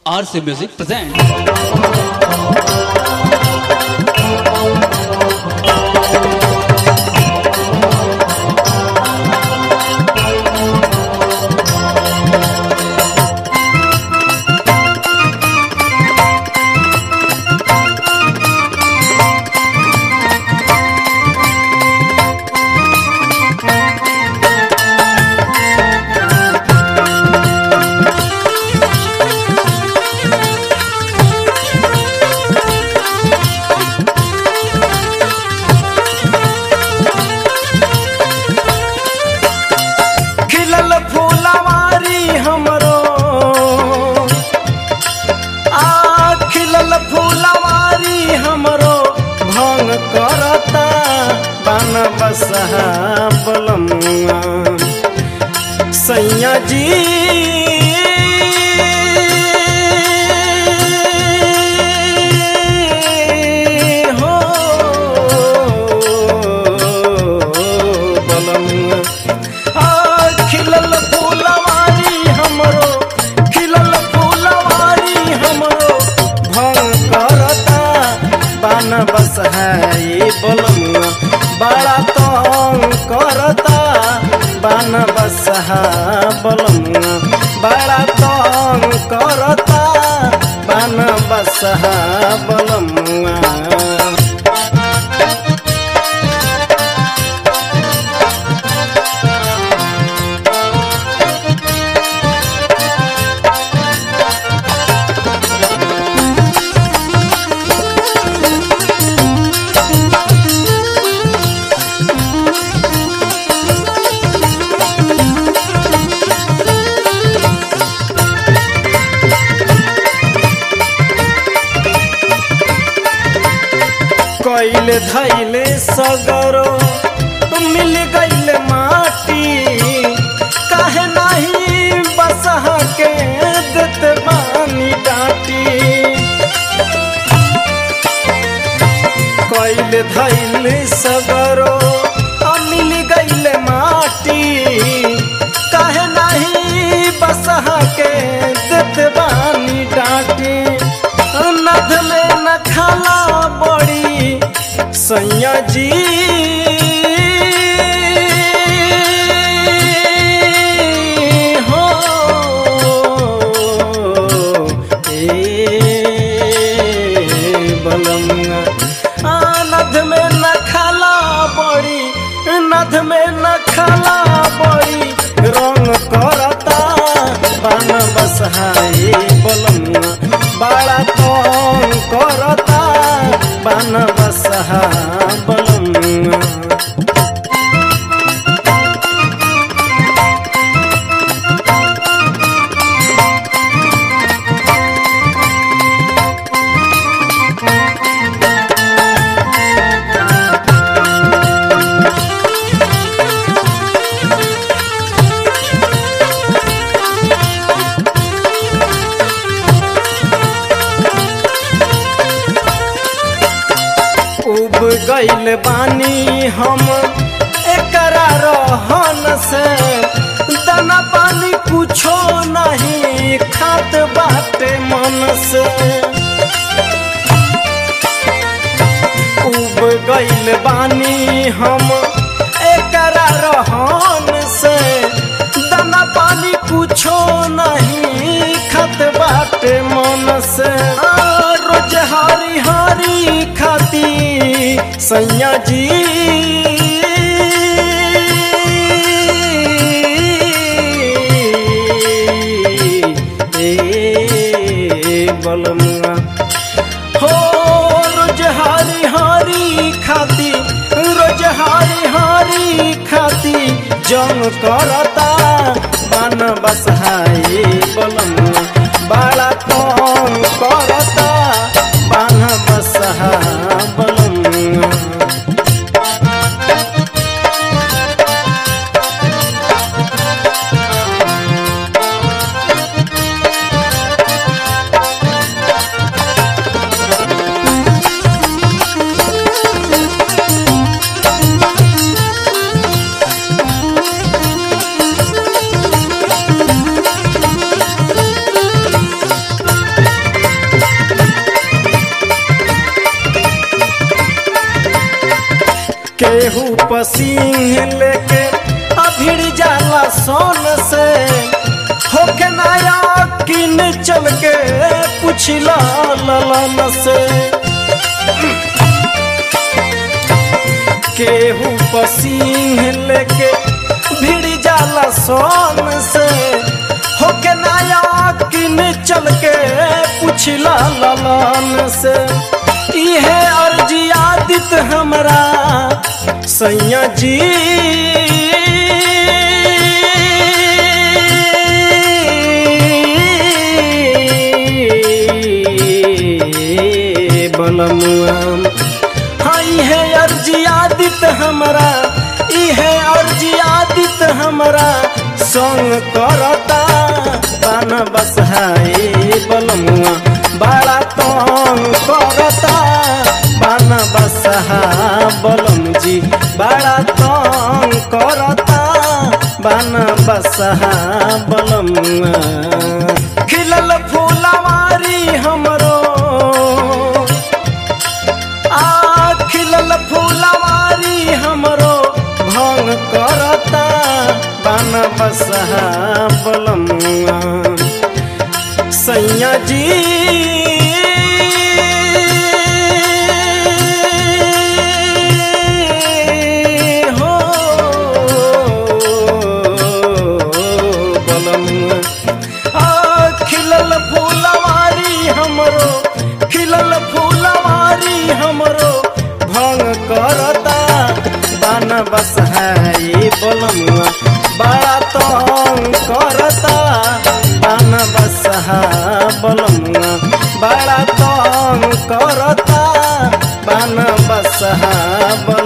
RC Music presents. खिलल फूलवारी हमरो आ खिलल फूलवारी हमरो भंग करता बन बसहा बलमुआ सैया जी हो बलमुआ आ खिलल फूलवारी हमरो खिलल फूलवारी हमरो भंग करता बान बसहाई बलमुआ बड़ा तंग करता बान बसहा बलमुआ बड़ा तंग करता बान बसहा बलमुआ कैले धैले सगरो मिल गईल माटी काहे नहीं बसहा के देत बानी डाटी कैले धैले सगरो मिल गईल माटी काहे नहीं बसहा के देत बानी डाटी नद में न खाला बड़ी सैया जी हो ए बलमुआ आ, नद में न खाला बड़ी नद में न खाला बड़ी रंग करता बान बसहाई बलमुआ बड़ा तंग करता बान बसहा बलमुआ उब गईल बानी हम एकरा रहन से दाना पानी कुछो नहीं खात बाटे मन से उब गईल बानी हम एकरा रहन से दाना पानी कुछो नहीं खात बाटे मन से आ, रोज हरी हरी खाती सैया जी ए बलमुआ हो रोज हारी हारी खाती रोज हारी हारी खाती जंग करता बन बसहाई बलमुआ बड़ा तंग करता बन बसहा बलमुआ पसीन लेके अभिड़ जाला सोन से होके नया किन चल के पुछला ललन से केहू पसीन लेके भिड़ जाला सोन से होके नया किन चल के पुछला ललन से इहे अर्जी आदित हमरा सैया जी बलमुआ हाँ इहे अर्जी आदित हमरा इहे अर्जी आदित हमरा संग करता पान बसहाए बलमुआ बड़ा तंग करता पान बसहा बलम जी बड़ा तंग करता बान बसहा बलमुआ खिलल फूलवारी हमरो आ खिलल फूलवारी हमरो भंग करता बन बसहा बलमुआ सैया जी हो बलमुआ आ खिलल फूलवारी हमरो खिलल फूलवारी हमरो भंग करता बान बसहाई बलमुआ बड़ा तंग करता बान बसहा बलमुआ बड़ा तंग करता बान बसहा बल